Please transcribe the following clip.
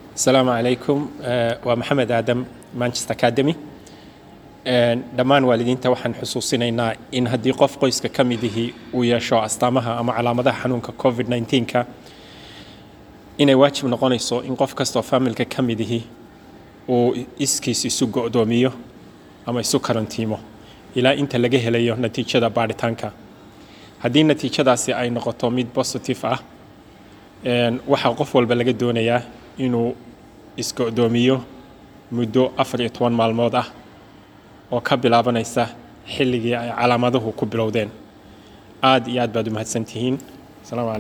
asalaamu calaykum waa maxamed aadam manchester academy dhammaan waalidiinta waxaan xusuusinaynaa in haddii qof qoyska ka midihii uu yeesho astaamaha ama calaamadaha xanuunka covid 19ka inay waajib noqonayso in qof kastoo faamilka ka midihii uu iskiis isu go'doomiyo ama isu karantiimo ilaa inta laga helayo natiijada baadhitaanka haddii natiijadaasi ay noqoto mid positive ah waxaa qof walba laga doonayaa inuu isgo'doomiyo muddo afar iyo toban maalmood ah oo ka bilaabanaysa xilligii ay calaamaduhu ku bilowdeen aad iyo aad baad u mahadsantihiin